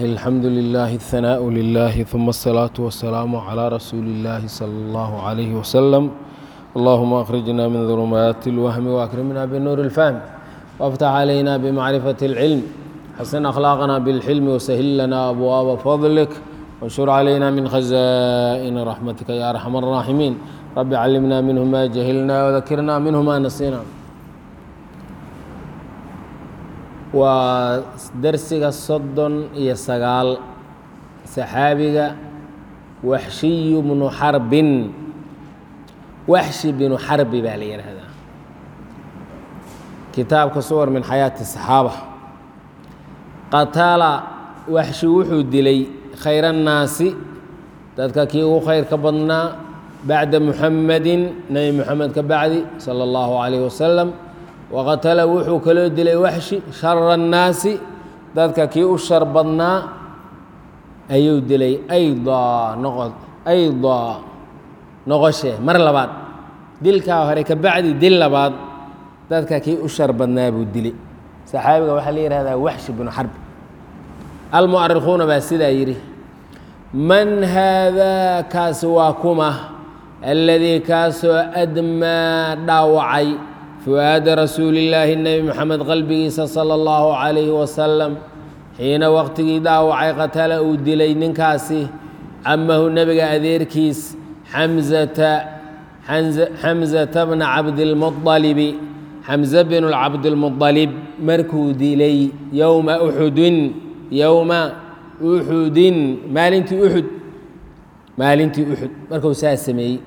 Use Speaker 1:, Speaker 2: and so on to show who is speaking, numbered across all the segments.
Speaker 1: الحمد لله الثناء لله ثم الصلاة والسلام على رسول الله صلى الله عليه وسلم اللهم أخرجنا من ظلمات الوهم وأكرمنا بنور الفهم وافتح علينا بمعرفة العلم حسن أخلاقنا بالحلم وسهل لنا أبواب فضلك وانشر علينا من خزائن رحمتك يا أرحم الراحمين رب علمنا منه ما جهلنا وذكرنا منه ما نسينا waa darsiga soddon iyo sagaal saxaabiga waxshiyu bnu xarbin waxshi binu xarbi baa la yidhaahdaa kitaabka suwar min xayaati saxaaba qatala waxshi wuxuu dilay khayr annaasi dadka kii ugu khayrka badnaa bacda muxamedin nebi muxamed ka bacdi sala allahu calayh wasalam waqatala wuxuu kaloo dilay waxshi shara annaasi dadka kii u shar badnaa ayuu dilay aydaa noqo aydaa noqoshe mar labaad dilkaa hore ka bacdi dil labaad dadka kii u shar badnaa buu dilay saxaabiga waxaa la yihahdaa waxshi binu xarbi almu'arikhuuna baa sidaa yidhi man haadaa kaasi waa kuma alladii kaasoo admaa dhaawacay fu'aada rasuulillaahi nebi moxamed qalbigiisa sala allahu calayhi wasalam xiina waqtigii dhaawacay qatala uu dilay ninkaasi camahu nebiga adeerkiis xamzata xamzata bna cabdilmualibi xamze binu cabdilmualib markuu dilay yowma uxudin yowma uxudin maalintii uxud maalintii uxud markuu saa sameeyey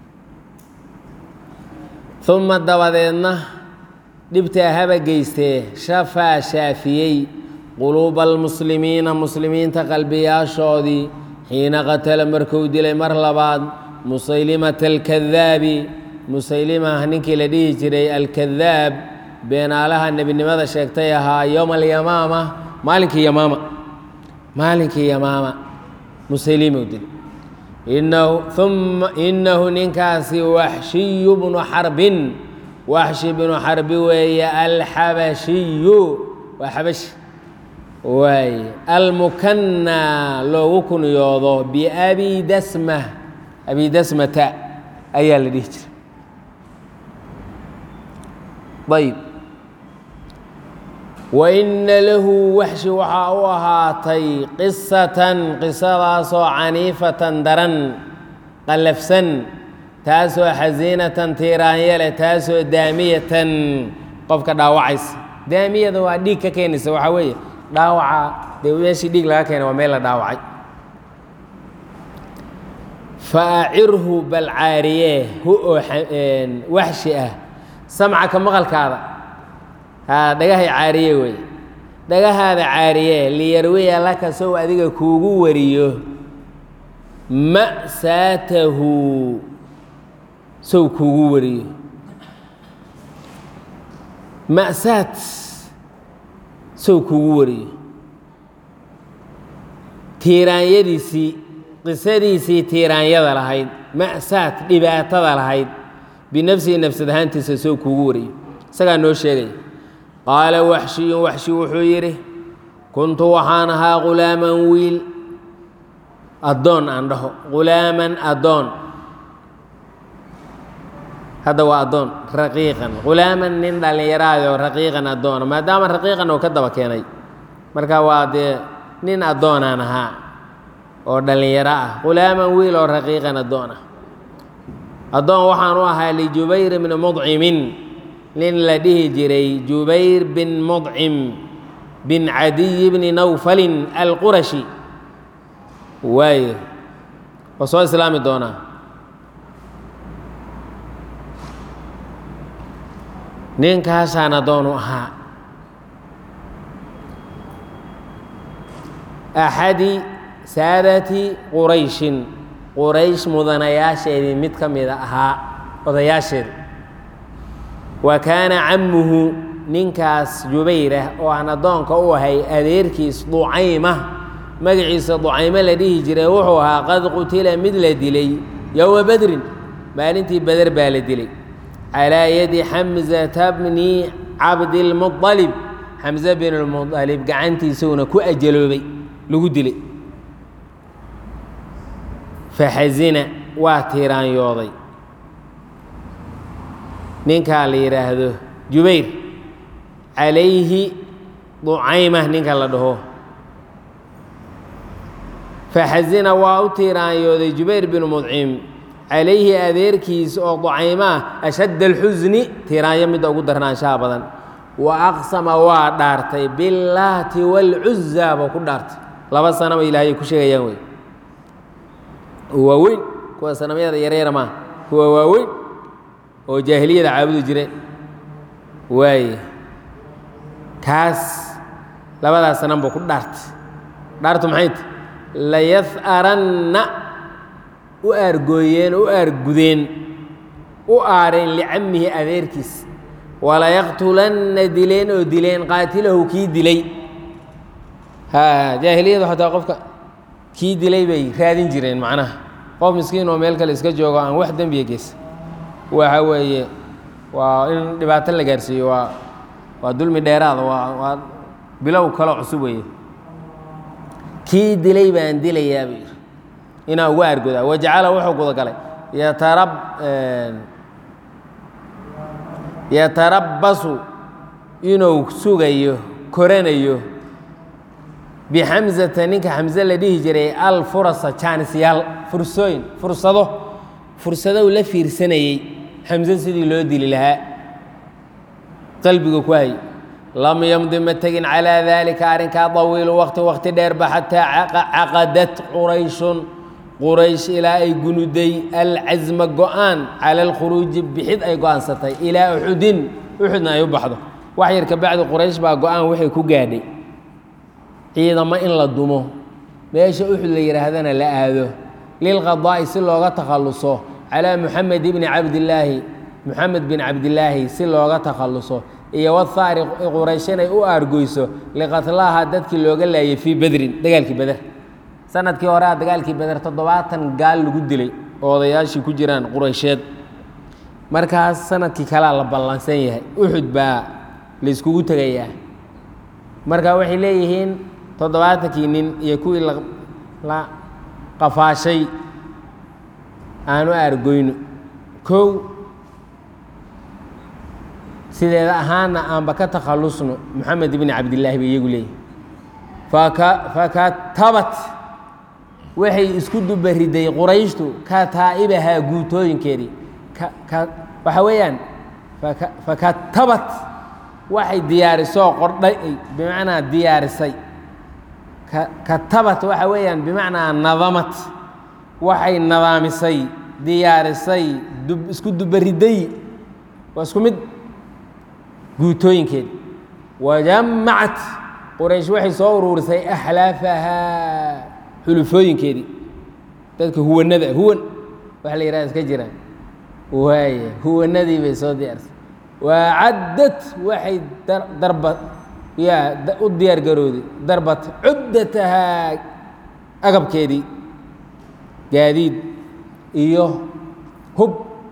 Speaker 1: uma dabadeedna dhibtaa haba geystee shafaa shaafiyey quluuba almuslimiina muslimiinta qalbiyaashoodii xiina qatala markuu dilay mar labaad musaylimata alkadaabi musaylimah ninkii la dhihi jiray alkadaab beenaalaha nebinimada sheegtay ahaa yowma alyamaama maalinkii yamaama maalinkii yamaama musaylimuu dilay inahu ninkaasi waxshiyu bnu xarbin waxshi bnu xarbi weeye alxabashiyu waa xabashi waay almukanaa loogu kunyoodo biabi dasma abi dasmata ayaa la dhihi jiray ayb waina lahu waxshi waxaa u ahaatay qisatan qisadaasoo caniifatan daran qallafsan taasoo xasiinatan tiiraanyale taasoo daamiyatan qofka dhaawacaysa daamiyada waa dhiig ka keenaysa waxaa weeye dhaawaca dee meeshii dhiig laga keena waa meel la dhaawacay fa acirhu bal caariyee hu oo waxshi ah samcaka maqalkaada haa dhagahay caariye wey dhagahaada caariye liyarwiya laka sow adiga kuugu wariyo ma'saatahu sow kuugu wariyo ma'saad sow kuugu wariyo tiiraanyadiisii qisadiisii tiiraanyada lahayd ma'saad dhibaatada lahayd binafsihi nafsad ahaantiisa sow kuugu wariyo isagaa noo sheegaya qaala waxshiyun waxshi wuxuu yidhi kuntu waxaan ahaa ghulaaman wiil addoon aan dhaho ghulaaman addoon hadda waa addoon raqiiqan ghulaaman nin dhallinyaraadoo raqiiqan addoona maadaama raqiiqan oo ka daba keenay marka waa dee nin addoonaan ahaa oo dhallinyaro ah ghulaaman wiil oo raqiiqan addoon ah addoon waxaan u ahaa lijubayr bni mudcimin nin la dhihi jiray jubayr bin mudcim bin cadiy bni nawfalin alqurashi waayo waa soo islaami doonaa ninkaasaan addoon u ahaa axadi saadati qurayshin quraysh mudanayaasheedii mid ka mida ahaa odayaasheeda wa kaana cammuhu ninkaas jubayrah oo aan addoonka u ahay adeerkiis ducayma magaciisa ducaymo la dhihi jiray wuxuu ahaa qad qutila mid la dilay yowma bedrin maalintii beder baa la dilay calaa yadi xamzata bni cabdilmualib xamse bin lmualib gacantiisuna ku ajaloobay lagu dilay faxasina waa tiiraanyooday ninkaa la yidhaahdo jubayr calayhi ducayma ninka la dhaho faxasina waa u tiiraanyooday jubayr binu mudcim calayhi adeerkiisa oo ducayma ah ashadda alxusni tiiraanyo midda ugu darnaanshaha badan wa aqsama waa dhaartay billaati waalcuzaa buu ku dhaartay laba sanaba ilaahay ku sheegayaan wey waaweyn kuwa sanamyada yaryara maaha kuwa waaweyn oo jaahiliyada caabudi jireen waaye kaas labadaas sanan buu ku dhaartay dhaartu maxay ta layah'aranna u aargooyeen u aargudeen u aareen licammihi adeerkiis walayaqtulanna dileen oo dileen qaatilahu kii dilay ha jaahiliyadu xataa qofka kii dilay bay raadin jireen macnaha qof miskiin oo meel kale iska joogo aan wax dembiya geysa waxa weeye waa in dhibaato la gaarsiiyo waa waa dulmi dheeraada waa waa bilow kaloo cusub weeye kii dilay baan dilayaa buu yidhi inaa ugu aargodaa wajacala wuxuu gudagalay yatarab yatarabbasu inuu sugayo koranayo bixamsata ninka xamse la dhihi jiray alfurasa jaanisyaal fursooyin fursado fursadow la fiirsanayey xamse sidii loo dili lahaa qalbiga ku hay lam yamdi ma tegin calaa daalika arrinkaa dawiilu waqti waqti dheerba xataa caqadat qurayshun quraysh ilaa ay gunuday alcasma go-aan cala alkhuruuji bixid ay go-aansatay ilaa uxudin uxudna ay u baxdo wax yar ka bacdi quraysh baa go-aan waxay ku gaadhay ciidamo in la dumo meesha uxud la yidhaahdana la aado lilqadaa'i si looga takhalluso calaa muxamed ibni cabdillaahi muxamed bin cabdillaahi si looga takhalluso iyo wathaari quraysh inay u aargoyso liqatlaaha dadkii looga laayay fii bedrin dagaalkii beder sanadkii horea dagaalkii beder toddobaatan gaal lagu dilay oo odayaashii ku jiraan quraysheed markaas sanadkii kalea la ballansan yahay uxud baa la iskugu tegayaa marka waxay leeyihiin toddobaatankii nin iyo kuwii la qafaashay aanu aargoyno kow sideeda ahaana aanba ka takhallusno moxamed ibni cabdillaahi bay iyagu leeyihin fakatabat waxay isku dubariday qurayshtu kataa'ibahaa guutooyinkeedii waxa weeyaan fakatabat waxay diyaarisoo qordhay bimacnaa diyaarisay katabat waxa weeyaan bimacnaa nadamat waxay nadaamisay diyaarisay isku dubariday waa isku mid guutooyinkeedi wajamacat quraysh waxay soo uruurisay axlaafahaa xulufooyinkeedii dadka huwanada huwan waxa la yihahda iska jiraan waaya huwanadii bay soo diyaarisay wacaddad waxay darba yaa u diyaar garooday darbat cuddatahaa agabkeedii gaadiid iyo hub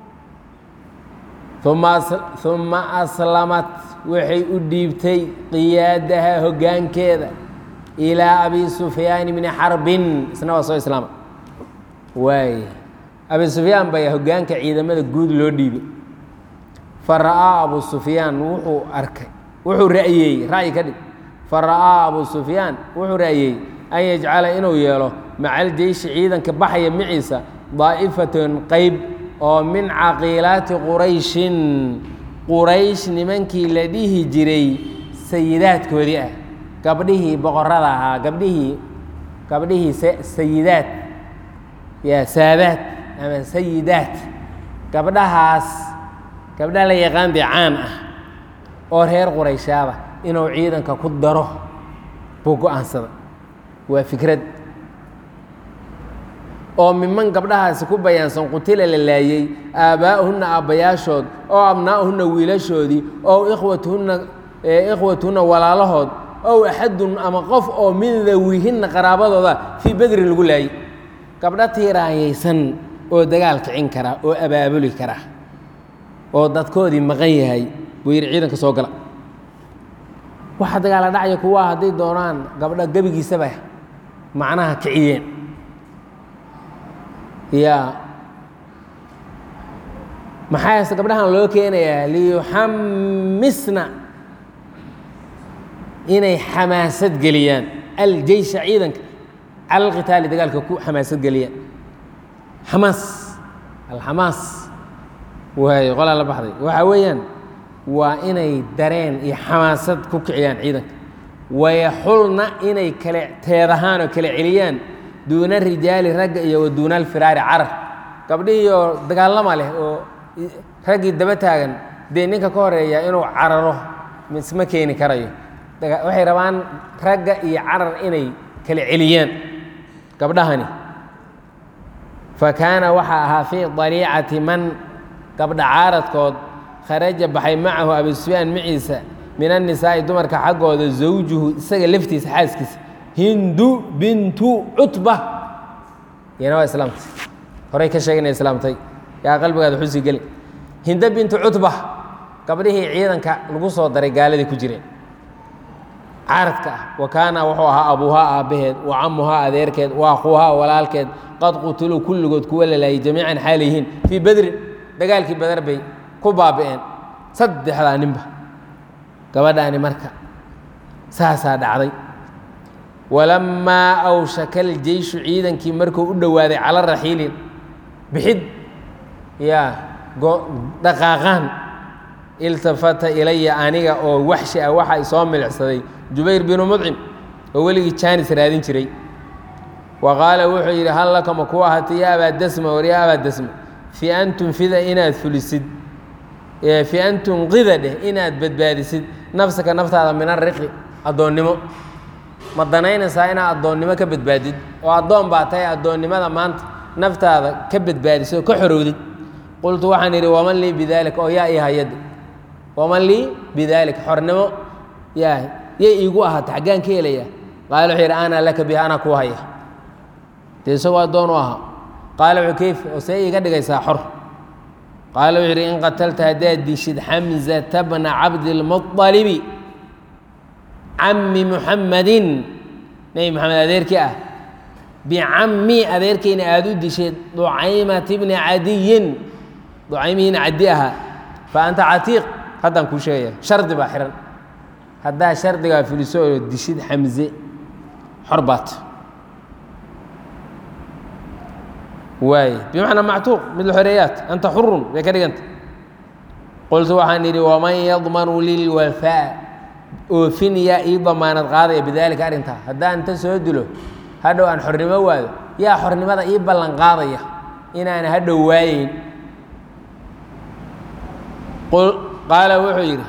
Speaker 1: uma aslamat waxay u dhiibtay qiyaadaha hoggaankeeda ilaa abi sufyaan bni xarbin isna waa soo islaama waaya abi sufyaan baa hoggaanka ciidamada guud loo dhiibay fa ra'aa abu sufyaan wuxuu arkay wuxuu ra'yeeyey ra'yi ka dhig fa ra'aa abu sufyaan wuxuu ra'yeeyey an yajcala inuu yeelo macal jeyshi ciidanka baxaya maciisa daa'ifatan qeyb oo min caqiilaati qurayshin quraysh nimankii la dhihi jiray sayidaadkoodii ah gabdhihii boqorada ahaa gabdhihii gabdhihii sayidaad ya saadaad ama sayidaad gabdhahaas gabdha la yaqaan dee caan ah oo reer qurayshaaba inuu ciidanka ku daro buu go-aansaday waa fikrad oo miman gabdhahaasi ku bayaansan qutila la laayey aabbaa'uhunna aabbayaashood oo abnaa'uhunna wiilashoodii oo ikhwatuhunna ikhwatuhunna walaalahood ow axadun ama qof oo min dawihinna qaraabadooda fii bedrin lagu laayey gabdho tiiraanyaysan oo dagaal kicin kara oo abaabuli kara oo dadkoodii maqan yahay buu yidhi ciidanka soo gala waxa dagaala dhacya kuwaa hadday doonaan gabdho gebigiisaba macnaha kiciyeen ya maxaase gabdhahan loo keenayaa liyuxamisna inay xamaasad geliyaan aljeysha ciidanka cala alqitaali dagaalka ku xamaasad geliyaan xamaas alxamaas waay qolaa la baxday waxa weeyaan waa inay dareen iyo xamaasad ku kiciyaan ciidanka wayaxulna inay kale teedahaan oo kale celiyaan duuna rijaali ragga iyo wa duuna alfiraari carar gabdhihiioo dagaalama leh oo raggii daba taagan dee ninka ka horeeya inuu cararo isma keeni karayo waxay rabaan ragga iyo carar inay kala celiyaan gabdhahani fa kaana waxaa ahaa fii daliicati man gabdha caaradkood kharaja baxay macahu abi sufyaan maciisa min annisaa'i dumarka xaggooda zawjuhu isaga laftiisa xaaskiisa hindu bintu cutba iyana waa islaamtay horey ka sheegay inay islaamtay yaa qalbigaada xusi geli hinda bintu cutba gabdhihii ciidanka lagu soo daray gaaladii ku jireen caaradka ah wa kaana wuxuu ahaa abuuhaa aabbaheed wa camuhaa adeerkeed wa akhuuhaa walaalkeed qad qutuluu kulligood kuwa lalaayay jamiican xaal yihiin fii bedrin dagaalkii badar bay ku baabi'een saddexdaa ninba gabadhaani marka saasaa dhacday walammaa awshaka aljeyshu ciidankii markuu u dhowaaday cala raxiilin bixid yaa dhaqaaqaan iltafata ilaya aniga oo waxshi ah waxa isoo milicsaday jubayr binu mudcim oo weligii jaanis raadin jiray wa qaala wuxuu yidhi hal lakama ku ahata ya abaa dasma war ya abaa dasma fi an tunfida inaad fulisid fi an tunqida dheh inaad badbaadisid nafsaka naftaada min ariqi addoonnimo ma danaynaysaa inaad addoonnimo ka badbaadid oo addoon baa tahay addoonnimada maanta naftaada ka badbaadisid oo ka xorowdid qultu waxaan idhi waman lii bidaalika oo yaa ii hayade waman lii bidaalika xornimo yaa yay iigu ahaata xaggaan ka helaya qaala wuxuu yidhi ana laka biha anaa kuu haya dee isagoo addoon u ahaa qaala wuxuu keyf oo see iiga dhigaysaa xor qaala wuxuu yidhi in qatalta haddaad dishid xamzata bna cabdilmuطalibi cammi muxammadin nebi moxamed adeerkii ah bicammi adeerkayna aada u disheed ducaymati bni cadiyin ducaymihiina cadi ahaa fa anta catiiq haddaan kuu sheegaya shardi baa xihan haddaa shardigaa fuliso oo dishid xamze xor baat waay bimacnaa mactuuq mid la xoreeyaat anta xurun bay ka dhiganta qultu waxaan idhi waman yadmanu lilwafaa oofin yaa ii damaanad qaadaya bidaalika arrintaa haddaan inta soo dilo hadhow aan xornimo waayo yaa xornimada ii ballan qaadaya inaana hadhow waayeyn qaala wuxuu yidhi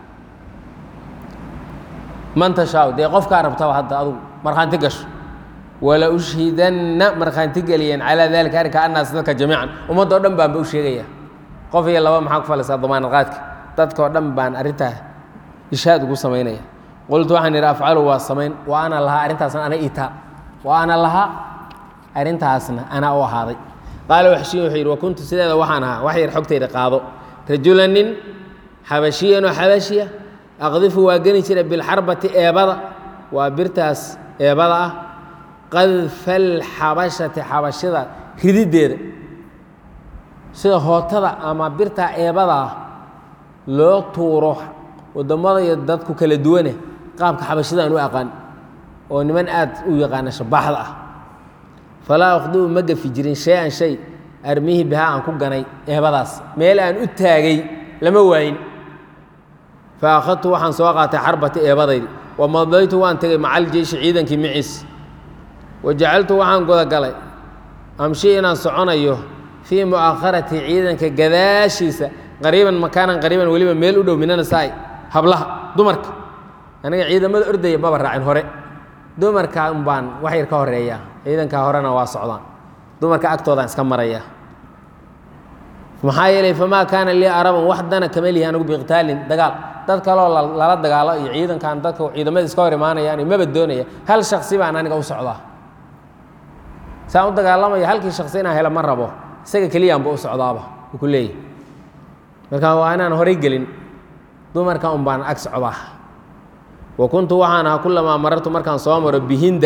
Speaker 1: man tashaa dee qofkaa rabtaba hadda adugu markhaanti gasho wala ushhidanna markhaanti geliyeen calaa dalika arrinka annaas dadka jamiican ummadda o dhan baanba u sheegaya qof iyo laba maxaa ku falaysaa damaanad qaadka dadka oo dhan baan arrintaa ishaad ugu samaynaya qultu waxaan idhi afcalu waa samayn wa ana lahaa arrintaasna ana itaa wa ana lahaa arrintaasna anaa u ahaaday qaala waxshiyin wuxuu yidhi wa kuntu sideeda waxaan ahaa wax yar xogtayda qaado rajula nin xabashiyan oo xabashiya aqdifu waa geni jira bilxarbati eebada waa birtaas eebada ah qadfa alxabashati xabashida rididdeeda sida hootada ama birtaa eebada ah loo tuuro wadammada iyo dadku kala duwane qaabka xabashidaan u aqaan oo niman aad u yaqaana shabaaxda ah falaa aqdiu ma gafi jirin shay-an shay armihi bihaa aan ku ganay eebadaas meel aan u taagay lama waayin fa akhadtu waxaan soo qaatay xarbati eebadaydi wa madaytu waan tegay maca aljeyshi ciidankii maciis wa jacaltu waxaan gudagalay amshi inaan soconayo fii mu'akharati ciidanka gadaashiisa qariiban makaanan qariiban weliba meel u dhow minanasaai hablaha dumarka aniga ciidamada ordaya maba raacin hore dumarka un baan wax yar ka horeeya ciidanka horena waa socdaan dumarka agtoodaan iska maraya maxaa yeelay famaa kaana lii araban wax dana kama lihi anigu biqtaalin dagaal dad kaloo lala dagaalo iyo ciidankan dadka ciidamada iska hor imaanayaan maba doonaya hal shaksi baan aniga u socdaa saan u dagaalamaya halkii shaksi inaan helo ma rabo isaga keliyaanba u socdaaba u ku leeyahy marka waa inaan horay gelin dumarka un baan ag socdaa wa kuntu waxaan ahaa kulamaa marartu markaan soo maro bihinda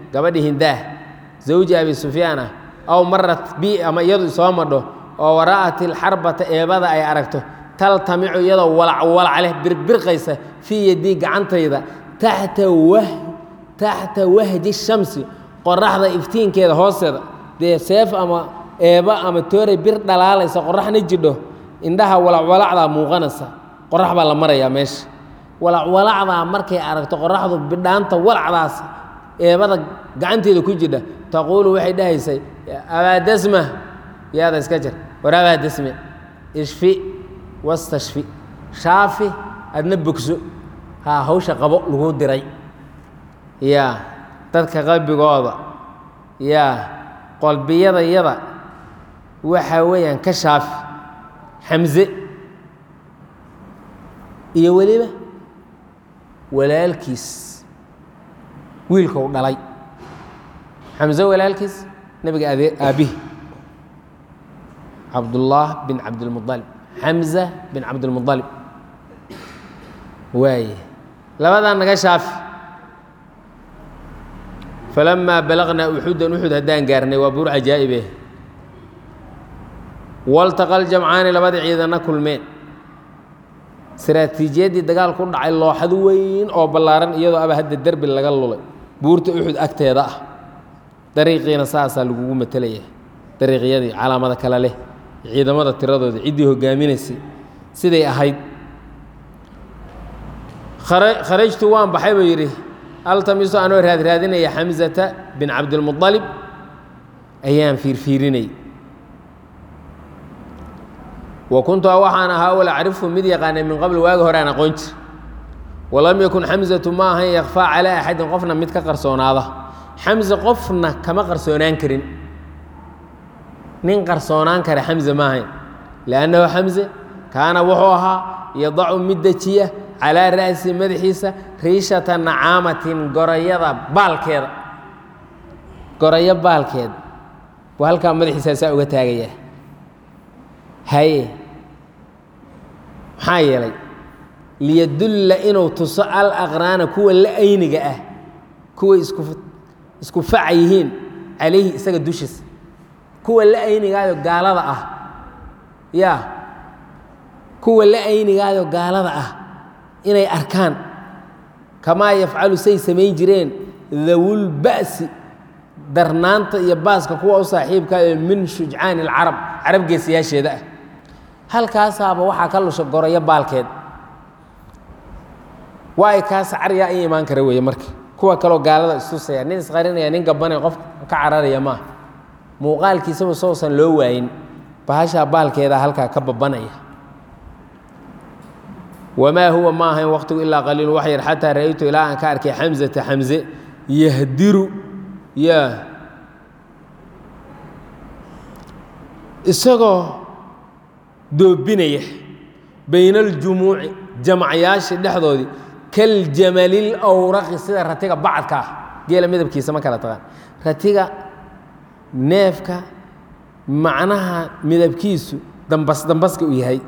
Speaker 1: gabadhi hindaah zawji abi sufyaan ah aw marat bi ama iyadu soo madho oo wara'at ilxarbata eebada ay aragto taltamicu iyadoo walac walac leh birbirqaysa fii yadii gacantayda taxta wah taxta wahji shamsi qoraxda iftiinkeeda hoosteeda dee seef ama eeba ama tooray bir dhalaalaysa qoraxna jidho indhaha walacwalacdaa muuqanaysa qorax baa la marayaa meesha walacwalacdaa markay aragto qoraxdu bidhaanta walacdaas eebada gacanteeda ku jidha taquulu waxay dhahaysay abaadasma yaada iska jir war abaadasme ishfi wastashfi shaafi adna bogso haa hawsha qabo lagu diray yaa dadka qalbigooda yaa qalbiyadayada waxaa weeyaan ka shaafi xamse iyo weliba walaalkiis wiilka u dhalay xamse walaalkiis nebiga adee aabbihi cabdullaah bin cabdilmualib xamza bin cabdilmualib waaye labadaa naga shaafi falamaa balaqnaa uxudan uxud haddaan gaarnay waa buur cajaa'ibe waltaqa ljamcaani labadii ciidanna kulmeen istaraatiijiyaddii dagaal ku dhacay looxad weyn oo ballaaran iyadoo aba hadda derbi laga lulay buurta uxud agteeda ah dariiqiina saasaa lagugu matelaya dariiqyadii calaamada kale leh ciidamada tiradooda ciddii hogaaminaysay siday ahayd kharajtu waan baxay buu yidhi altamiso anoo raadraadinaya xamsata bin cabdilmualib ayaan fiirfiirinay wa kuntu waxaan ahaa wal acrifu mid yaqaanay min qabl waagi hore aan aqoon jir walam yakun xamsatu ma ahan yakfaa calaa axadin qofna mid ka qarsoonaada xamse qofna kama qarsoonaan karin nin qarsoonaan kara xamse ma ahayn liannahu xamse kaana wuxuu ahaa yadacu mid dejiya calaa ra'si madaxiisa riishata nacaamatin gorayada baalkeeda gorayo baalkeed buu halkaa madaxiisa saa uga taagayaa haye maxaa yeelay liyadulla inuu tuso al aqraana kuwa la ayniga ah kuway isku isku faca yihiin calayhi isaga dushiisa kuwa la aynigaayo gaalada ah yaa kuwa la aynigaayo gaalada ah inay arkaan kamaa yafcalu say samayn jireen dawulba'si darnaanta iyo baaska kuwa u saaxiibkaao min shujcaani alcarab carab geesayaasheeda ah halkaasaaba waxaa ka lusha gorayo baalkeed waay kaas caryaa in imaan kara weeye marka kuwa kaloo gaalada istusaya nin isqarinaya nin gabanaya qof ka cararaya maaha muuqaalkiisaba sousan loo waayin bahashaa baalkeeda halkaa ka babanaya wamaa huwa ma ahayn waqtigu ilaa qaliilu wax yar xataa ra'aytu ilaa aan ka arkay xamsata xamse yahdiru yaa isagoo doobinaya bayna aljumuuci jamacyaasha dhexdoodii kaljamalil awraqi sida ratiga bacadka ah geela midabkiisa ma kala taqaan ratiga neefka macnaha midabkiisu dambas dambaska uu yahay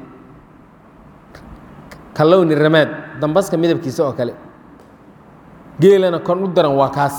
Speaker 1: ka lowni ramaad dambaska midabkiisa oo kale geelana kon u daran waa kaas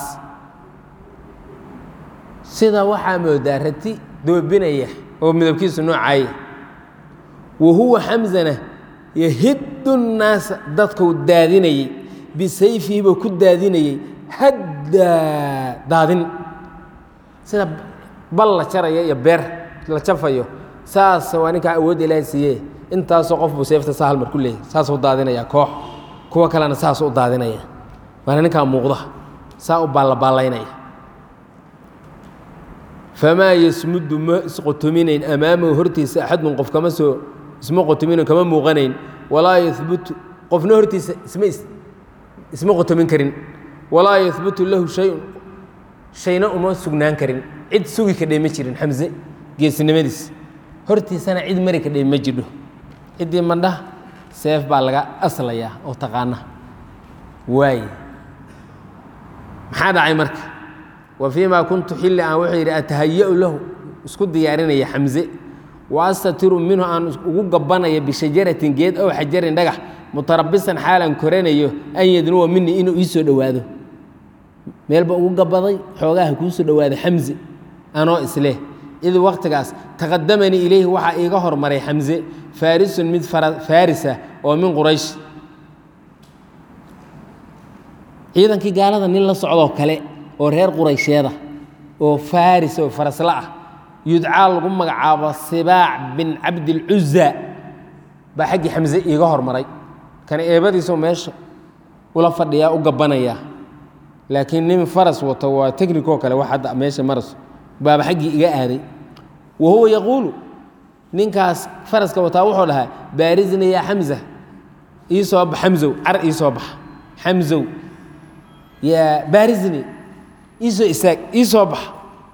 Speaker 1: sida waxaa moodaa rati doobinaya oo midabkiisu noocaaya wa huwa xamsana yahiddu nnaasa dadkuu daadinayey bisayfihiibuu ku daadinayey haddaa daadin sida bal la jaraya iyo beer la jafayo saas waa ninkaa awoodda ilaahay siiye intaasoo qof buu seefta saa hal mar ku leeyahy saasuu daadinaya koox kuwa kalena saasuu u daadinaya waana ninkaa muuqda saa u baallabaallaynaya famaa yasmuddu ma isqotominayn amaamahu hortiisa axadun qof kama soo isma qotomino kama muuqanayn walaa yahbutu qofna hortiisa isma isma qotomin karin walaa yahbutu lahu shayun shayna uma sugnaan karin cid sugi kadhay ma jirin xamse geesinimadiis hortiisana cid mari kadhay ma jidho ciddii mandhaha seef baa laga aslayaa oo taqaana waaye maxaa dhacay marka wa fii ma kuntu xilli aan wuxuu yidhi atahaya'u lahu isku diyaarinaya xamse wa astatiru minhu aan ugu gabanaya bishajaratin geed ow xajarin dhagax mutarabisan xaalan koranayo an yadnuwa minii inuu ii soo dhowaado meelba ugu gabaday xoogaha kuu soo dhowaaday xamse anoo isleh id waqtigaas taqadamanii ilayhi waxaa iiga hormaray xamse faarisun mid faarisa oo min quraysh ciidankii gaalada nin la socdoo kale oo reer quraysheeda oo faris oo farasla ah yudcaa lagu magacaabo sibaac bin cabdilcuza baa xaggii xamse iiga hormaray kan eebadiisoo meesha ula fadhiyaa u gabbanayaa laakiin nin faras wato waa technicoo kale wax hadda meesha maras baaba xaggii iga aaday wa huwa yaquulu ninkaas faraska wataa wuxuu dhahaa baarisna yaa xamza ii soo bax xamsow car ii soo bax xamsow yaa baarisni ii soo istaag ii soo bax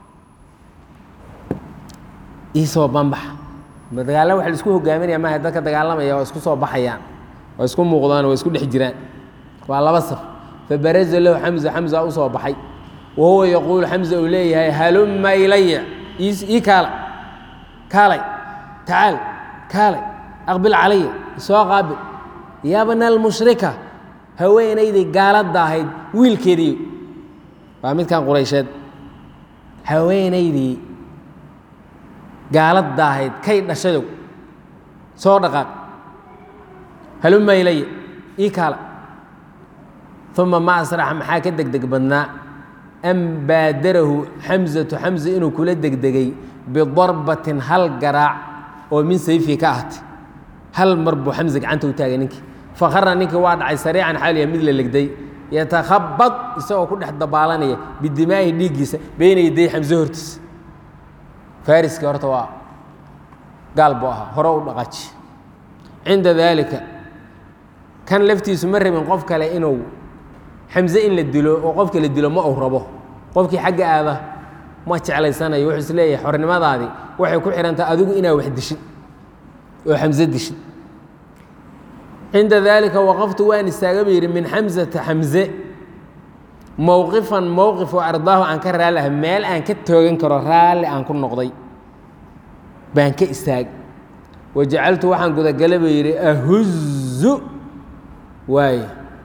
Speaker 1: ii soo banbax dagaalla waxa la isku hogaaminaya maaha dadka dagaalamaya waa isku soo baxayaan waa isku muuqdaan waa isku dhex jiraan waa laba saf fabaraza lahu xamza xamza u soo baxay wa huwa yaquulu xamza uu leeyahay halumma ilaya ii kaala kaalay tacaal kaalay aqbil calaya isoo qaabil yabna almushrika haweenaydii gaaladda ahayd wiilkeedii waa midkan quraysheed haweenaydii gaaladda ahayd kay dhashadow soo dhaqaaq halumma ilaya ii kaala uma ma asraxa maxaa ka degdeg badnaa an baadarahu xamzatu xamza inuu kula degdegay bidarbatin hal garaac oo min sayfii ka ahatay hal mar buu xamza gacanta u taagay ninkii fakhara ninkii waa dhacay sariican xaaliya mid la legday yatakhabad isagoo ku dhex dabaalanaya bidimaahi dhiiggiisa beyna yaday xamse hortiisa fariskii horta waa gaal buu ahaa hore u dhaqaji cinda daalika kan laftiisu ma rabin qof kale inuu xamse in la dilo oo qofka la dilo ma uu rabo qofkii xagga aada ma jeclaysanayo wuxuu is leeyahay xornimadaadii waxay ku xidhantaha adigu inaa wax dishid oo xamse dishid cinda daalika waqaftu waan istaaga buu yidhi min xamsata xamse mowqifan mowqif oo ardaahu aan ka raalli ah meel aan ka toogan karo raalli aan ku noqday baan ka istaag wajacaltu waxaan gudagala buu yidhi ahuzu waaye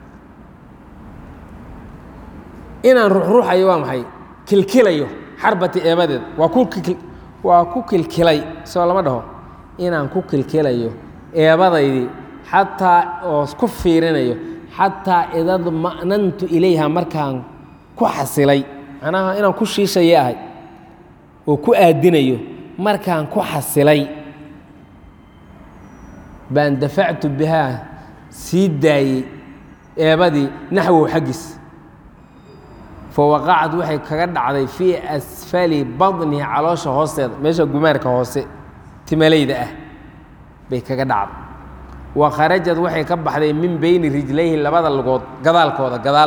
Speaker 1: inaan ruxruxayo waa maxay kilkilayo xarbati eebadeed waa ku waa ku kilkilay soo lama dhaho inaan ku kilkilayo eebadaydii xataa oo ku fiirinayo xataa idad ma'nantu ilayha markaan ku xasilay macnaha inaan ku shiishaya ahay oo ku aadinayo markaan ku xasilay baan dafactu bihaa sii daayey eebadii naxwow xaggiis fawaqacad waxay kaga dhacday fii asfali badnihi caloosha hoosteeda meesha gumaarka hoose timalayda ah bay kaga dhacday wa kharajad waxay ka baxday min beyni rijlayhi labada lugood gadaalkooda gadaal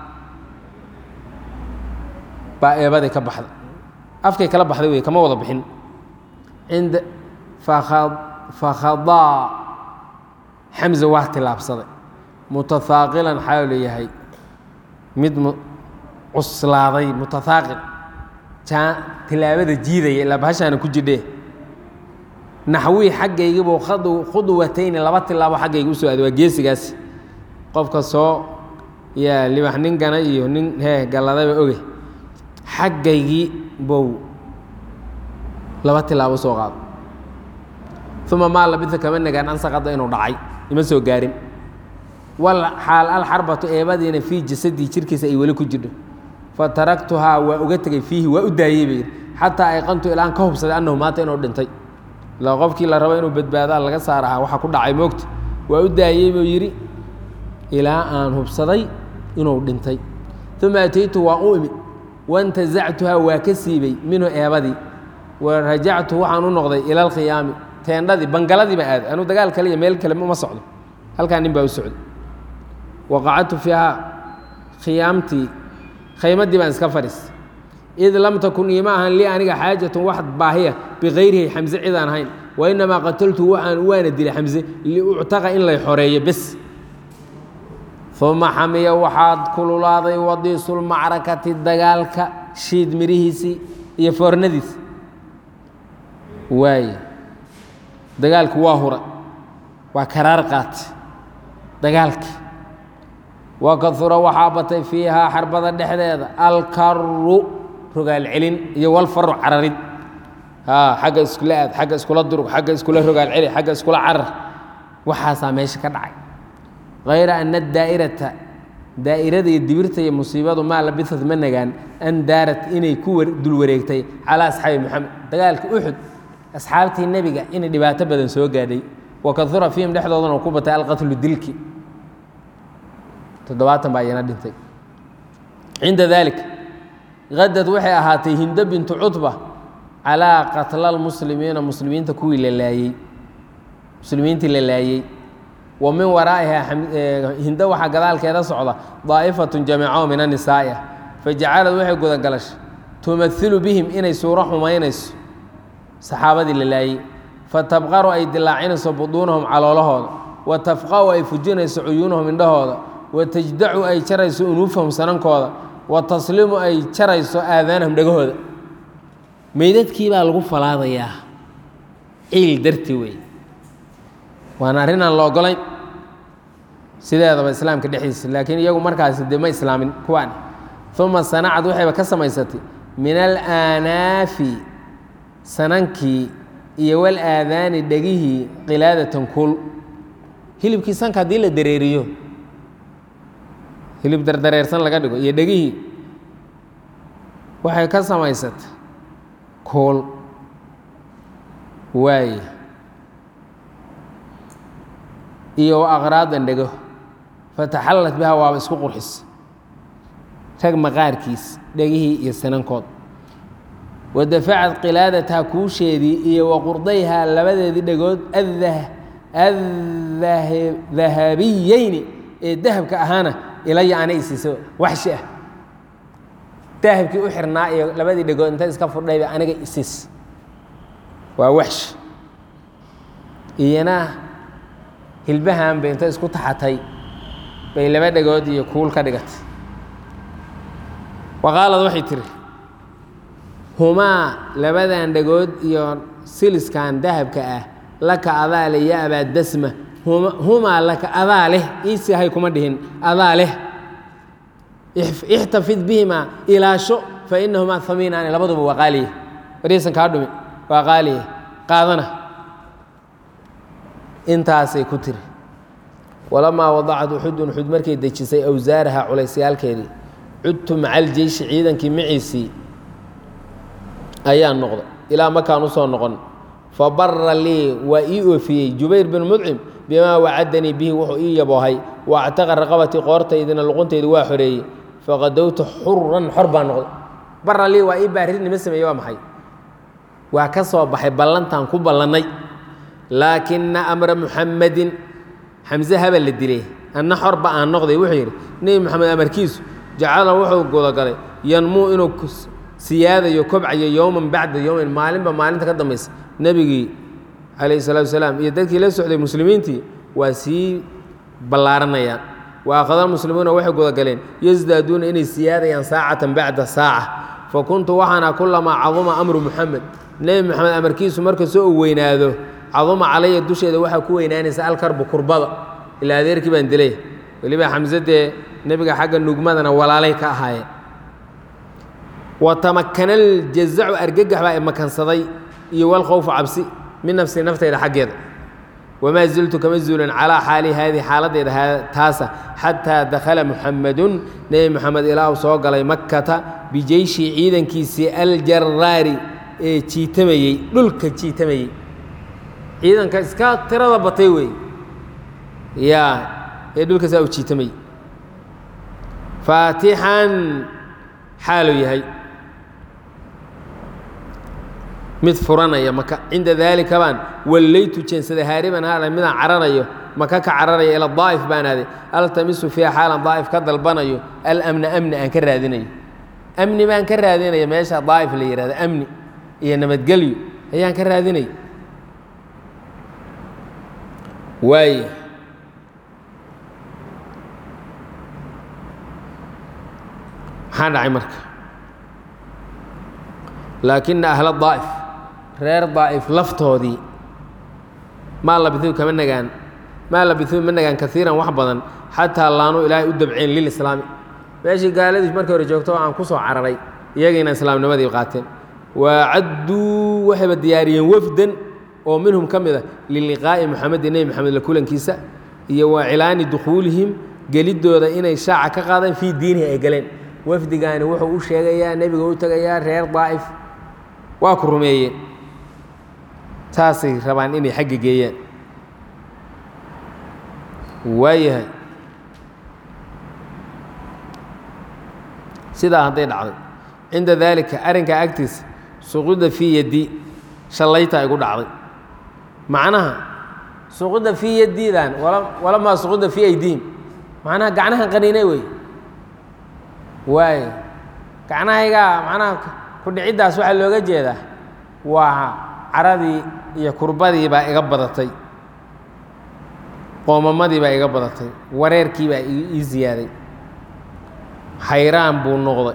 Speaker 1: baa eebaday ka baxday afkay kala baxday wey kama wada bixin inda fakhadaa xamse waa tilaabsaday mutahaaqilan xaalu yahay mid cuslaaday mutahaaqil tilaabada jiidaya ilaa bahashaana ku jidhee naxwii xaggaygiibuu khudwatayni laba tilaabo xaggayga u soo aaday waa geesigaas qofka soo yaa libax nin gana iyo nin hee galladaba oge xaggaygii bow laba tilaabo soo qaado uma maa labisa kama nagaan ansaqada inuu dhacay ima soo gaarin wal xaal alxarbatu eebadiina fii jasadii jirkiisa ay weli ku jidho fataraktuhaa waa uga tegey fiihi waa u daayey bay xataa ayqantu ilaan ka hubsaday annahu maanta inuu dhintay ilaa qofkii la rabo inuu badbaadaa laga saarahaa waxa ku dhacay moogta waa u daayey buu yidhi ilaa aan hubsaday inuu dhintay uma ataytu waan u imid waintazactuhaa waa ka siibay minhu eebadii wa rajactu waxaan u noqday ila alkhiyaami teendhadii bangaladii baa aaday anuu dagaal kale iyo meel kale ma socdo halkaa nin baa u socday waqacadtu fiihaa khiyaamtii khaymadii baan iska fadhiis id lam takun iima ahan lii aniga xaajatun wax baahiya bikayrihi xamse cidaan ahayn wa inamaa qataltu waxaan waana dilay xamse liuctaqa in lay xoreeyo bes uma xamiya waxaad kululaaday wadiisulmacrakati dagaalka shiid mirihiisii iyo foornadiisi waaye dagaalku waa hura waa karaar qaatay dagaalkii wakahura waxaa batay fiihaa xarbada dhexdeeda alkaru rogaal celin iyo walfaru cararid xagga iskula aad xagga iskula durug xagga iskula rogaal celi xagga iskula carar waxaasaa meesha ka dhacay hayra ana daa'irata daa'irada iyo dibirta iyo musiibadu maa labisad ma nagaan an daarat inay ku dul wareegtay calaa asxaabi moxamed dagaalka uxud asxaabtii nebiga inay dhibaato badan soo gaadhay wakahura fiihim dhexdoodana ku batay alqatlu dilki toddobaatan baa iyana dhintay cinda dalik hadad waxay ahaatay hindo bintu cutba calaa qatla lmuslimiina muslimiinta kuwii la laayey muslimiintii la laayey wa min waraa'iha hindo waxaa gadaalkeeda socda daa'ifatun jamiico min anisaa'i ah fajacalad waxay gudagalashay tumailu bihim inay suuro xumaynayso saxaabadii la laayey fatabqaru ay dilaacinayso buduunahum caloolahooda wa tafqa'u ay fujinayso cuyuunahum indhahooda wa tajdacu ay jarayso unuufahum sanankooda wa taslimu ay jarayso aadaanahum dhegahooda meydadkii baa lagu falaadayaa ciil darti wey waana arrin aan la ogolayn sideedaba islaamka dhexdiisa laakiin iyagu markaasi dee ma islaamin kuwaan uma sanacad waxayba ka samaysatay min alaanaafi sanankii iyo wal aadaani dhegihii qilaadatan kuul hilibkii sanka haddii la dareeriyo hilib dardareersan laga dhigo iyo dhegihii waxay ka samaysatay kuul waaye iyo wa aqraadan dhego fataxallat biha waaba isku qurxis rag maqaarkiis dhegihii iyo sanankood wa dafacad qilaadataha kuusheedii iyo wa qurdayhaa labadeedii dhegood addahabiyeyni ee dahabka ahaana ilaya ana isiiso waxshi ah dahabkii u xirnaa iyo labadii dhegood inta iska furdhayba aniga isiis waa waxshi iyana hilbahan bay inta isku taxatay bay laba dhegood iyo kuul ka dhigatay wa qaalad waxay tihi humaa labadan dhegood iyo siliskan dahabka ah laka adaa leh ya abaa dasma humaa laka adaa leh iisihay kuma dhihin adaa leh ixtafid bihimaa ilaasho fa inahumaa hamiinaani labaduba waa qaaliye wariyaysan kaa dhumi waa qaaliye qaadana intaasay ku tiri walamaa wadacat uxudun uxud markay dejisay awsaaraha culaysyaalkeedii cudtu maca aljeyshi ciidankii maciisii ayaa noqda ilaa makaan usoo noqon fa bara lii waa ii oofiyey jubayr bin mudcim bimaa wacadanii bihi wuxuu ii yaboohay wa actaqa raqabatii qoortaydina luquntaydu waa xoreeyey faqadowtu xuran xor baa noqday bara lii waa ii baarinima sameeye waa maxay waa ka soo baxay ballantaan ku ballannay laakina amra muxamadin xamse haba la dilay anna xorba aan noqday wuxuu yidhi nebi moxamed amarkiisu jacala wuxuu gudagalay yanmuu inuu siyaadayo kobcayo yowman bacda yowmin maalinba maalinta ka dambaysa nebigii calayhi salatu wasalaam iyo dadkii la socday muslimiintii waa sii ballaaranayaan wa akhada muslimuuna waxay gudagaleen yasdaaduuna inay siyaadayaan saacatan bacda saaca fa kuntu waxaana kulamaa caduma amru muxamed nebi moxamed amarkiisu marka soo u weynaado caduma calaya dusheeda waxaa ku weynaanaysa alkarbu kurbada ilaa adeerkii baan dilay weliba xamse dee nebiga xagga nugmadana walaalay ka ahaayeen wa tamakana aljazacu argagax baa imakansaday iyo walkhowfu cabsi min nafsi naftayda xaggeeda wamaa ziltu kama zuulin calaa xaali haadihi xaaladdeeda taasa xataa dakhala muxamadun nebi moxamed ilaa uu soo galay makkata bijeyshi ciidankiisii aljaraari ee jiitamayey dhulka jiitamayey ciidanka iska tirada batay wey yaa ee dhulkaasaa u jiitamayey faatixan xaaluu yahay mid furanaya maka cinda daalika baan wallaytu jeensaday haariban haala midaan cararayo maka ka cararaya ila daa'if baan aaday altamisu fiiha xaalan daa'if ka dalbanayo alamna amni aan ka raadinayo amni baan ka raadinaya meesha daa'if la yihahdo amni iyo nabadgelyo ayaan ka raadinaya waaya maxaa dhacay marka laakina ahla daa'if reer daa'if laftoodii maa labisuu kama nagaan maa labisuu ma nagaan kaiiran wax badan xataa laanuu ilaahay u dabceen lilislaami meeshii gaaladii markii hore joogto aan ku soo cararay iyagiina islaamnimadii qaateen waacadduu waxayba diyaariyeen wafdan oo minhum ka mid a liliqaa'i moxamedi nebi moxamed la kulankiisa iyo wa cilaani dukhuulihim gelidooda inay shaaca ka qaadaan fii diinihi ay galeen wafdigaani wuxuu u sheegayaa nebiga u tegayaa reer daa'if waa ku rumeeyeen saasay rabaan inay xagga geeyaan waayahay sidaa hadday dhacday cinda daalika arrinkaa agtiisa suquda fii yaddi shallayta igu dhacday macnaha suquda fii yaddiidan walamaa suquda fii aydiihim macnaha gacnahan qaniinay wey waayo gacnahaygaa macnaha kudhiciddaas waxaa looga jeedaa waa caradii iyo kurbadii baa iga badatay qoomamadii baa iga badatay wareerkii baa ii ziyaaday xayraan buu noqday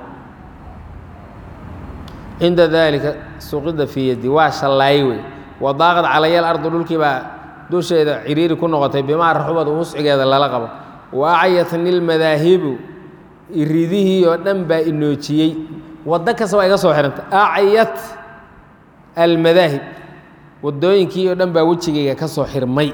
Speaker 1: cinda daalika suqida fii yaddi waa shallaay wey wadaaqad calayal ardu dhulkii baa dusheeda ciriiri ku noqotay bimaa raxubad wuscigeeda lala qabo wa acyatni lmadaahibu iridihii oo dhan baa inoojiyey waddo kasta waa iga soo xihanta acyat almadaahib waddooyinkii oo dhan baa wejigayga ka soo xirmay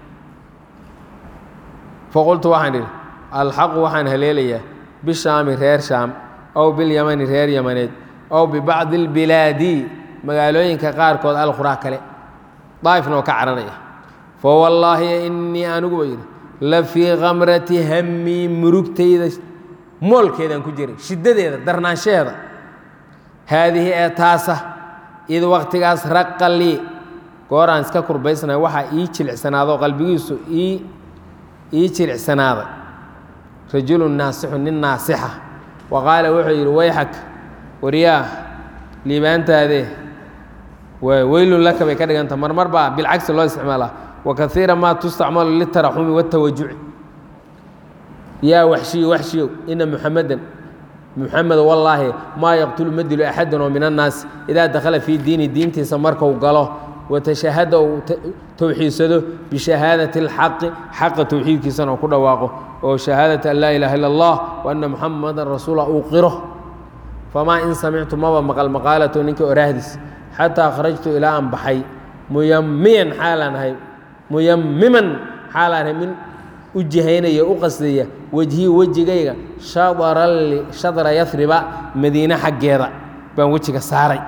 Speaker 1: faqultu waxaan idhi alxaqu waxaan haleelayaa bishaami reer shaam ow bilyamani reer yamaneed ow bibacdi اlbilaadi magaalooyinka qaarkood alquraa kale daa'ifna oo ka caranaya fawallaahi inii anigu ba yidhi la fii kamrati hammii murugtayda moolkeedaan ku jiray shiddadeeda darnaanshaheeda haadihi ee taasa id wakhtigaas raqa lii gooraan iska kurbaysnay waxaa ii jilicsanaado qalbigiisu ii ii jilicsanaaday rajulun naasixu nin naasixa wa qaala wuxuu yidhi wayxak waryaah liibaantaadee weylun laka bay ka dhiganta marmar baa bilcagsi loo isticmaalaa wa kaiira maa tustacmalu litaraxumi watawajuci yaa waxshiyo waxshiyow ina muxamadan muxamed wallaahi maa yaqtulu ma dilo axadan oo min annaasi idaa dakhala fii diini diintiisa marku galo watashahada uu towxiidsado bishahaadati اlxaqi xaqa towxiidkiisana ku dhawaaqo oo shahaadati an laa ilaha illa اllah wa anna muxamadan rasuula uu qiro famaa in samictu maba maqal maqaalato ninka oraahdiis xataa kharajtu ilaa aan baxay muyamiyan xaalaan ahay muyamiman xaalaan ahay min u jihaynaya u qasdaya wejhii wejigayga shadra yasriba madiine xaggeeda baan wejiga saaray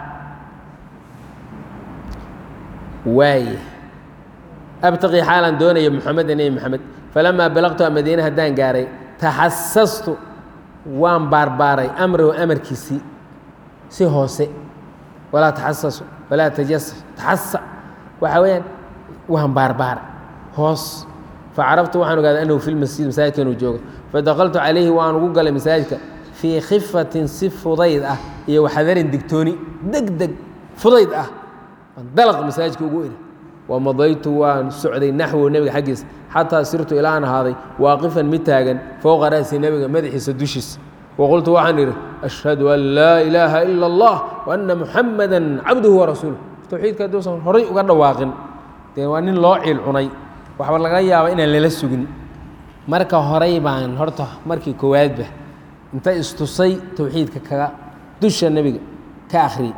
Speaker 1: waaye abtaqii xaalaan doonaya muxameda nebi moxamed falamaa balaqtu madiine haddaan gaaray taxasastu waan baarbaaray amrahu amarkiisii si hoose walaa taxasasu walaa tajasas taxasa waxaa weeyaan waan baarbaaray hoos facaraftu waxaan ogaaday annahu fi lmasjid masaajidka inuu joogo fadaqaltu calayhi waan ugu galay masaajidka fii khifatin si fudayd ah iyo waxadarin digtooni deg deg fudayd ah dalaq masaajidka ugu eri wamadaytu waan socday naxwo nebiga xaggiisa xataa sirtu ilaa aan ahaaday waaqifan mid taagan fowqa ra'si nebiga madaxiisa dushiisa waqultu waxaan idhi ashhadu an laa ilaaha ila اllah waana muxamada cabduhu warasuuluh towxiidka hadduusan horay uga dhawaaqin dee waa nin loo ciil cunay waxba laga yaaba inaan lala sugin marka horay baan horta markii koowaadba inta istusay towxiidka kaga dusha nebiga ka akhriyey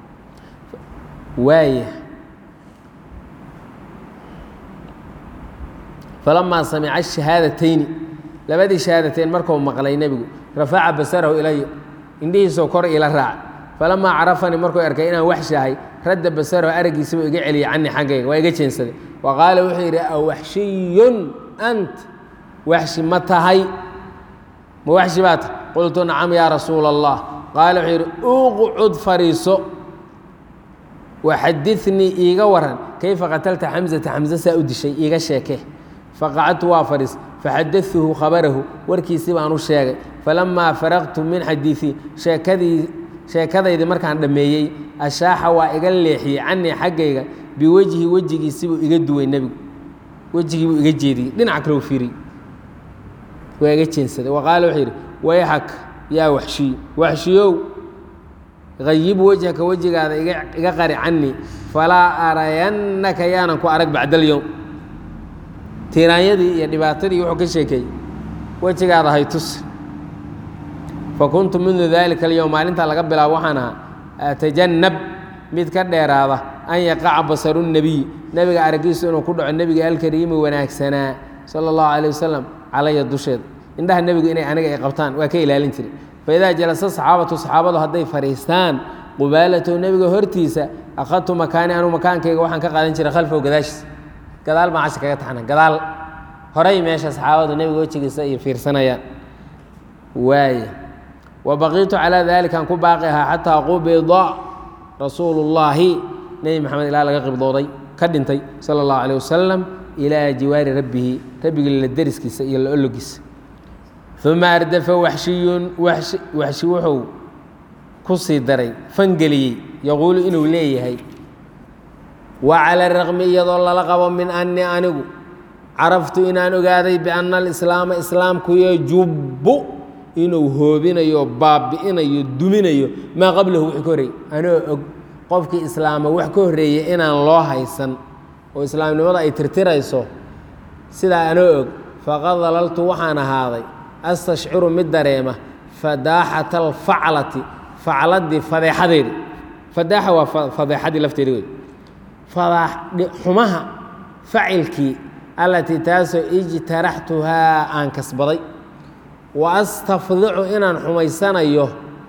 Speaker 1: waaya falamaa samica shahaadatayni labadii shahaadateyn markuu maqlay nebigu rafaca basarahu ilaya indhihiisoo kor ila raaca falamaa carafanii markuu arkay inaan waxshahay radda basarahu araggiisabuu iga celiyay canii xaggayga waa iga jeensaday wa qaala wuxuu yidhi awaxshiyun ant waxshi ma tahay ma waxshi baa tahay qultu nacam yaa rasuula allah qaala wuxuu yidhi uqcud fariiso waxadinii iiga waran kayfa qatalta xamzata xamse saa u dishay iiga sheeke faqacadtu waa fadhiis faxadatuhu khabarahu warkiisii baan u sheegay falamaa faraqtu min xadiiii sheekadii sheekadaydii markaan dhammeeyey ashaaxa waa iga leexiyey canii xaggayga biwejhi wejigiisibuu iga duway nebigu wejigiibuu iga jeediyey dhinac kale u fiiriy waa iga jeensaday wa qaala wuxuu yidhi wayxak yaa waxshiyo waxshiyow hayib wejhaka wejigaada iga qari canii falaa arayannaka yaanan ku arag bacdalyowm tiiraanyadii iyo dhibaatadii wuxuu ka sheekeeyey wejigaada hay tus fa kuntu mundu daalika alyowm maalintaa laga bilaabo waxaan ahaa atajannab mid ka dheeraada an yaqaca basaru nebiy nebiga araggiisu inuu ku dhaco nebiga alkariimi wanaagsanaa sala allahu calayh wasalam calaya dusheeda indhaha nebigu inay aniga ay qabtaan waa ka ilaalin jiray faidaa jalasa saxaabatu saxaabadu hadday fadhiistaan qubaalatow nebiga hortiisa akhadtu makaani anuu makaankayga waxaan ka qaadan jiray khalfow gadaashiisa gadaal baan casha kaga taxna gadaal horay meesha saxaabadu nebiga wejigiisa iyo fiirsanayaan waaya wa baqiitu calaa dalikaan ku baaqi ahaa xataa qubida rasuulu llaahi nebi maxamed ilaa laga qibdooday ka dhintay sala allahu calayh wasalam ilaa jiwaari rabbihi rabbigii la deriskiisa iyo la ologiisa uma ardafa waxshiyun waxshi waxshi wuxuu ku sii daray fangeliyey yaquulu inuu leeyahay wa cala raqmi iyadoo lala qabo min annii anigu caraftu inaan ogaaday bianna alislaama islaamku yajubbu inuu hoobinayo baabi'inayo duminayo maa qablahu wixii ka horreeyey anoo og qofkii islaama wax ka horreeyey inaan loo haysan oo islaamnimada ay tirtirayso sidaa anoo og faqad dalaltu waxaan ahaaday astashciru mid dareema fadaaxata alfaclati facladii fadeexadeedi fadaaxa waa fadeexadii lafteedi wey xumaha facilkii allatii taasoo ijtaraxtuhaa aan kasbaday wa astafdicu inaan xumaysanayo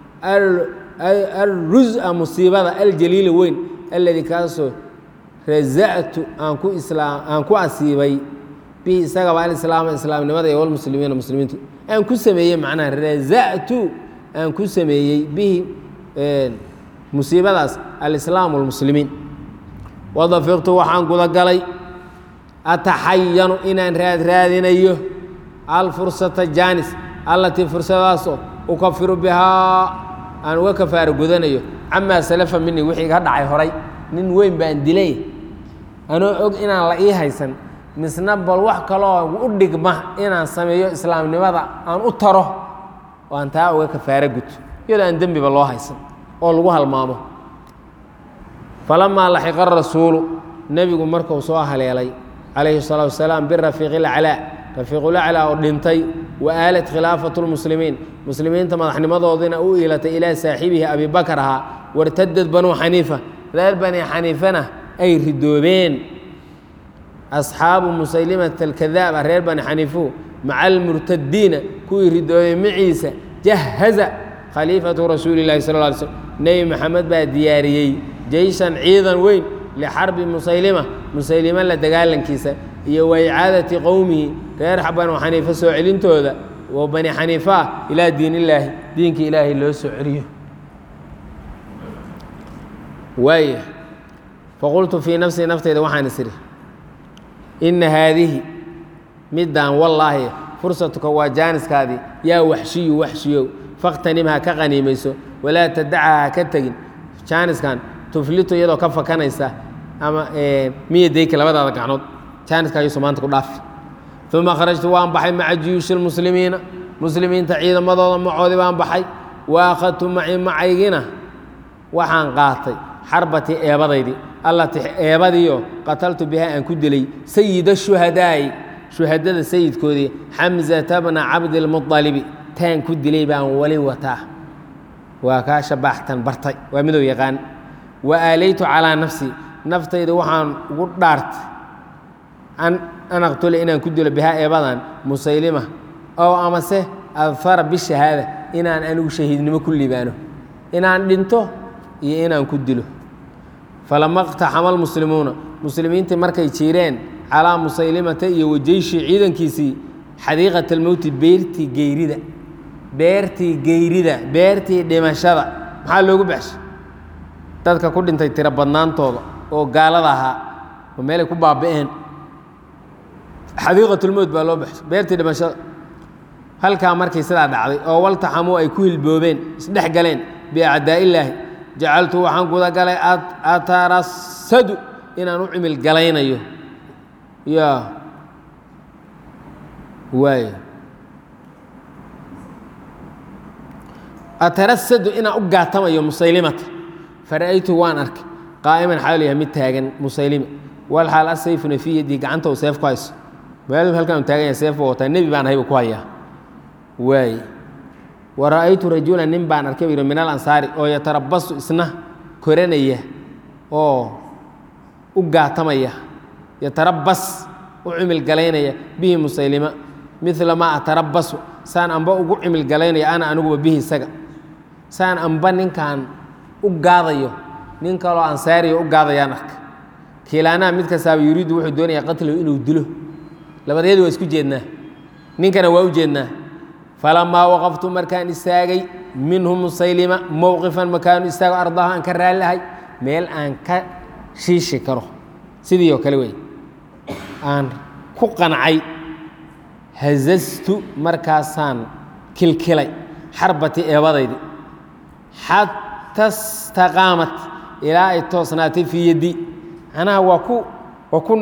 Speaker 1: alrusa musiibada aljaliila weyn alladii kaasoo raza'tu aan ku islaam aan ku asiibay bihi isagaba alislaama islaamnimada iyo walmuslimiina muslimiintu aan ku sameeyey macnaha raza'tu aan ku sameeyey bihi musiibadaas alislaam walmuslimiin wadafiqtu waxaan gudagalay ataxayanu inaan raad raadinayo alfursata jaanis allatii fursadaasoo ukafiru bihaa aan uga kafaaro gudanayo camaa salafa mini wixii ka dhacay horay nin weyn baan dilay anoo og inaan la ii haysan misna bal wax kaloo u dhigma inaan sameeyo islaamnimada aan u taro oo aan taa uga kafaaro guto iyadoo aan dembiba loo haysan oo lagu halmaamo falamaa laxiqa rasuulu nebigu markuu soo haleelay calayhi الsalatu wasalaam birafiiqi اlaclaa rafiiqulaclaa oo dhintay wa aalat khilaafatu lmuslimiin muslimiinta madaxnimadoodina u iilatay ilaa saaxibihi abi bakar ahaa wartadad banuu xaniifa reer bani xaniifana ay ridoobeen asxaabu musaylimata alkadaaba reer bani xaniifu maca almurtadiina kuwii ridoobay maciisa jahaza khaliifatu rasuuli اllahi sal lla alay slm nebi maxamed baa diyaariyey jeyshan ciidan weyn lixarbi musaylima musaylima la dagaalankiisa iyo wa icaadati qowmihi reer banu xaniifa soo celintooda oo bani xaniifa ah ilaa diin illaahi diinka ilaahay loo soo celiyo waaya faqultu fii nafsii nafteyda waxaan is idhi inna haadihi middaan wallaahi fursatuka waa jaaniskaadii yaa waxshiyu waxshiyow fakhtanim ha ka qaniimayso walaa tadacha ha ka tegin jaaniskan tuflitu iyadoo ka fakanaysa ama miyadayka labadaada gacnood jaaniska ayuusu maanta ku dhaafi uma kharajtu waan baxay maca juyuushi lmuslimiina muslimiinta ciidamadooda macoodii baan baxay wa akhadtu maci macaygina waxaan qaatay xarbatii eebadaydii allatii eebadiioo qataltu bihaa aan ku dilay sayida shuhadaa'i shuhadada sayidkoodii xamsata bna cabdilmualibi taan ku dilay baan wali wataa waa kaa shabaaxtan bartay waa midow yaqaan wa aalaytu calaa nafsi naftayda waxaan ugu dhaartay an aqtula inaan ku dilo bihaa eebadan musaylima oo amase adfara bishahaada inaan anigu shahiidnimo ku libaano inaan dhinto iyo inaan ku dilo falama اqtaxama almuslimuuna muslimiintii markay jiireen calaa musaylimata iyo wajeyshii ciidankiisii xadiiqat almowti beertii geyrida beertii geyrida beertii dhimashada maxaa loogu baxshay dadka ku dhintay tiro badnaantooda oo gaalada ahaa oo meelay ku baaba'een xadiiqatulmowt baa loo baxshay beertii dhimashada halkaa markii sidaa dhacday oo waltaxamuu ay ku hilboobeen isdhex galeen biacdaa'illaahi jacaltu waxaan guda galay atarasadu inaan u cimil galaynayo ya waay atarasadu inaan u gaatamayo musaylimata fara'aytu waan arkay qaa'iman xaal yahay mid taagan musaylima wal xaal asayfuna fii yadii gacanta uu seef ku hayso meel halkaan u taagan yahay seef buu wataa nebi baan ahaybu ku hayaa waay wa ra'aytu rajulan nin baan arkay yidhi min alansaari oo yatarabasu isna koranaya oo u gaatamaya yatarabas u cimil galaynaya bihi musaylima midla maa atarabasu saan amba ugu cimil galaynaya ana aniguba bihi isaga saan amba ninkan u gaadayo nin kaloo ansaariya u gaadayaan arka kiilaanaha mid kastaaba yuriidu wuxuu doonayaa qatlahu inuu dilo labadeedu waa isku jeednaa ninkana waa u jeednaa falamaa waqaftu markaan istaagay minhu musaylima mowqifan makaanu istaago ardaha aan ka raalliahay meel aan ka shiishi karo sidii oo kale wey aan ku qancay hazastu markaasaan kilkilay xarbati eebadaydi xata staqaamat ilaa ay toosnaatay fii yaddi macnaha waa ku waa ku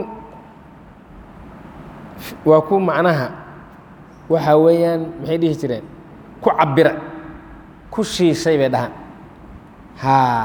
Speaker 1: waa ku macnaha waxaa weeyaan maxay dhihi jireen ku cabira ku shiishay bay dhahaan haa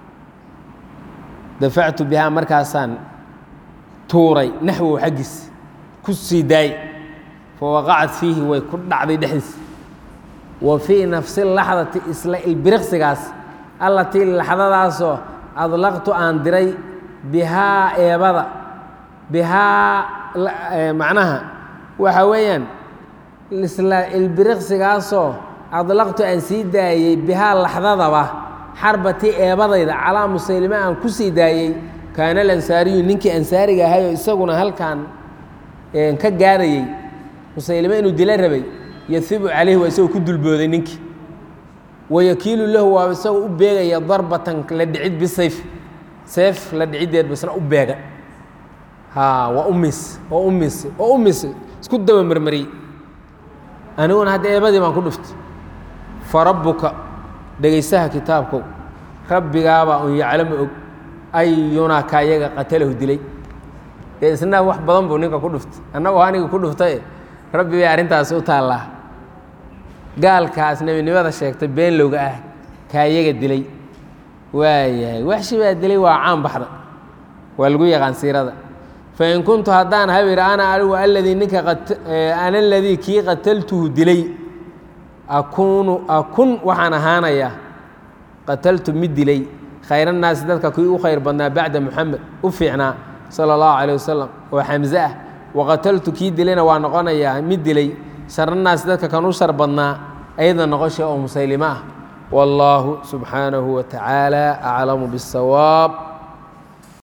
Speaker 1: dafactu bihaa markaasaan tuuray naxwow xaggiis ku sii daayey fa waqacat fiihi way ku dhacday dhexdiis wa fii nafsi laxdati isla ilbiriqsigaas allatii laxdadaasoo adlaqtu aan diray bihaa eebada bihaa macnaha waxa weeyaan isla ilbiriqsigaasoo adlaqtu aan sii daayey bihaa laxdadaba xarbatii eebadayda calaa musaylime aan ku sii daayey kaana alansaariyu ninkii ansaariga ahayoo isaguna halkan ka gaarayey musaylime inuu dila rabay yahibu calayhi waa isagoo ku dulbooday ninkii wayakiilu lahu waa isagoo u beegaya darbatan la dhicid bisayf seef la dhiciddeed basna u beega haa waa umis oo umis oo umis isku daba marmariyey aniguna hadda eebadii baan ku dhuftay fa rabbuka dhegaysaha kitaabkow rabbigaabaa un yaclamu og ayunaa ka yaga qatalahu dilay dee isna wax badan buu ninka ku dhuftay annagoo aniga ku dhuftaye rabbi bay arrintaasi u taallaa gaalkaas nebinimada sheegtay beenlowga ah kaayaga dilay waayahay waxshi baa dilay waa caan baxda waa lagu yaqaan siirada fain kuntu haddaan habir ana anigu aladii ninka ana aladii kii qataltuhu dilay akuunu akun waxaan ahaanayaa qataltu mid dilay khayrannaasi dadka kii u khayr badnaa bacda muxamed u fiicnaa sala allahu caleyh wasalam oo xamse ah waqataltu kii dilayna waa noqonayaa mid dilay sharanaasi dadka kan u shar badnaa ayada noqosha oo musaylimo ah wallaahu subxaanahu wa tacaala aclamu biاsawaab